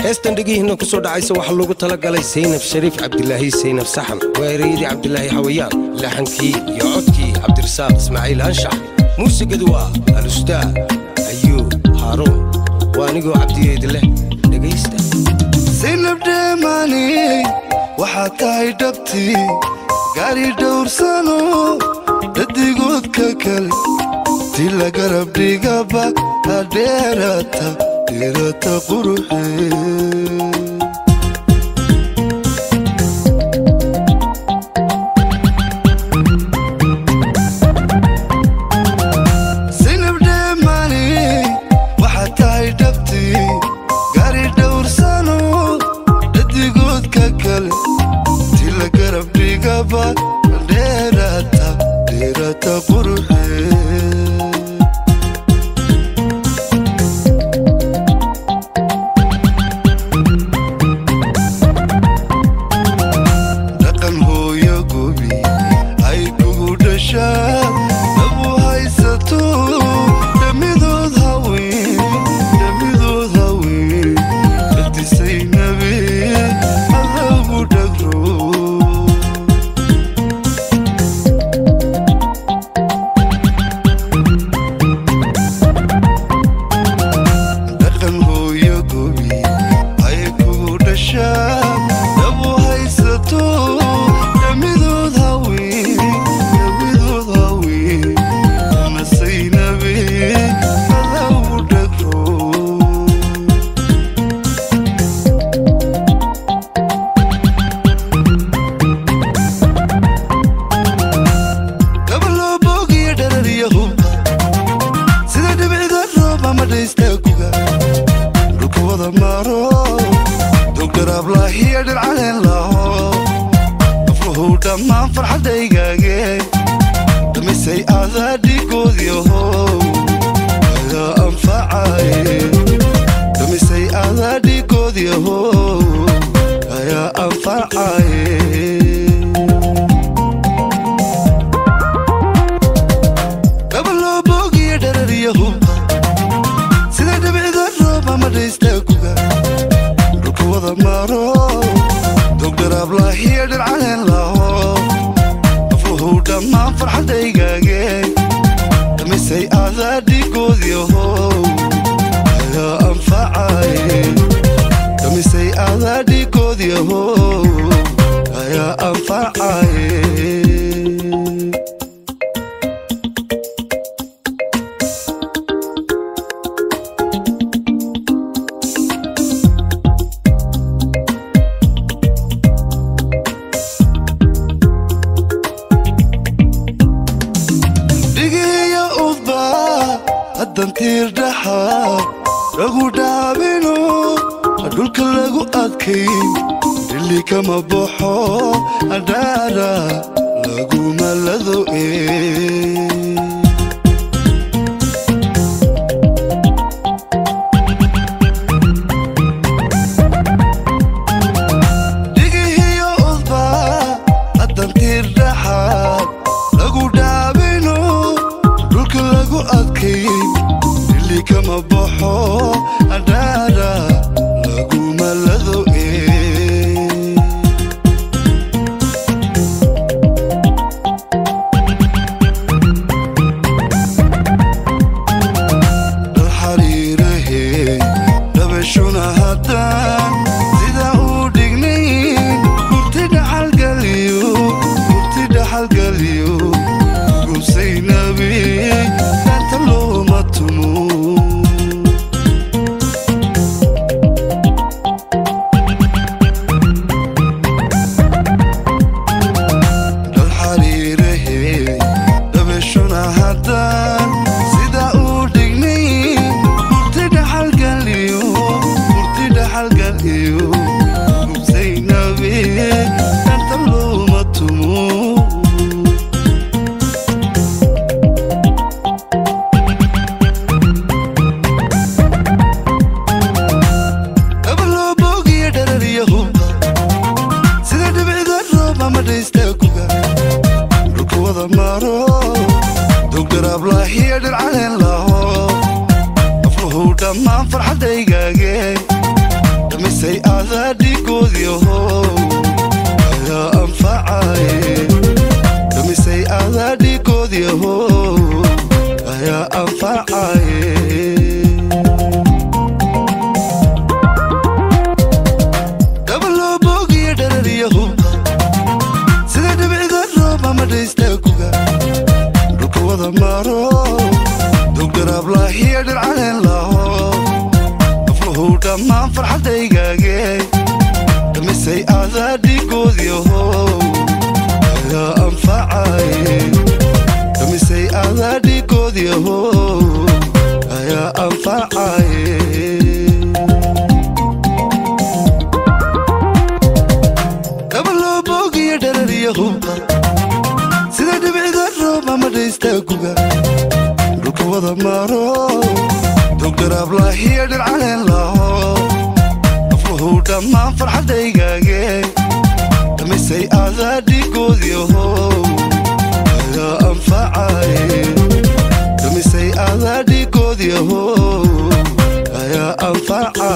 heestan dhegihiinna ku soo dhacaysa waxaa loogu talagalay saynab shariif cabdilaahi saynab saxan waa ereyadii cabdilaahi xawayaan laxankii iyo codkii cabdirasaaq ismaaciil anshax muusigadu waa alustaad ayuub haaruun waa anigoo cabdiyeedi leh dhegaysta saynab dheemaani waxaad tahay dhabtii gaari dhowrsano dhadigoodka kale ti la garab dhigaba hadheerata dheerata quruxee saynab dheemaani waxaad tahay dhabtii gaari dhowrsano dhadigoodka kale ti la garab dhigaba dheerata dheerata quruxee dhaqan hooyo gobi ay kugu dhashaan dhabu haysato dhamidood haween dhamidood haween dhadisay nabe adagu dhagro dhaqan hooyo gobi ay kugu dhashaan dhabu haysato dhamidood haween dhamidood haween nasaynabe adagu dhagro gabaloo boogiyo dharariyo hubka sida dhibcida roob ama dhaystaaguga dhulka wada maaro dogdaraablahiyo dhircaleen laho afruhuu dhammaan farxadaygaage dhamisay aadaa dhigoodiyaho ayaa anfacaye dhamisay aadaa dhigoodiyaho ayaa anfacaye gabaloo boogiyo dharariyo hubka sida dhibcida roob ama dhaystaaguga dhulka wada maaro dogdaraablahiyo dhircaleen laho afruhuu dhammaan farxadaygaage dhamisay aadaa dhigoodiyaho ayaa anfacaye dhamisay aadaa dhigoodiyaho ayaa anfacaye dhigiyo udba haddan tiir dhaxa lagu dhaabino dhulka lagu adkayn dhili kama baxo adhaara laguma lado ee dhigihiyo udba haddan tiir dhaxaad lagu dhaabino dhulka lagu adkayn dhili kama baxo adhaara laguma lado ee dhal xariirahe dhabashuna haddaan sida uu dhignayn gurti dhaxalgaliyo gurti dhaxalgaliyo gusaynabi dhaanta looma tumo dhal xariirahe dhabashuna haddaan sida uu dhignayn gurti dhaxalgaliyo gurti dhaxalgaliyo gubsaynabe dhaanta looma tumo gabaloo boogiyo dharariyo hubka sida dhibcida roob ama dhaystaaguga dhulka wada maaro dogdaraablahiyo dhircaleen laho afruhuu dhammaan farxadaygaage dhammaan farxadaygaage dhamisay adaa dhigoodyaho ayaa anfacaye dhamisay adaa dhigoodyaho ayaa anfacaye dhabaloobogiyo dharariyo hubka sida dhibicda roob ama dhaystaaguga dhulka wada maro dogdaraablahiyo dhircaleen laho afluhu dhammaan farxadaygaage dhamisay adaa dhigoodyaho ayaa anfacaye dhamisay adaa dhigoodyaho ayaa anfacaye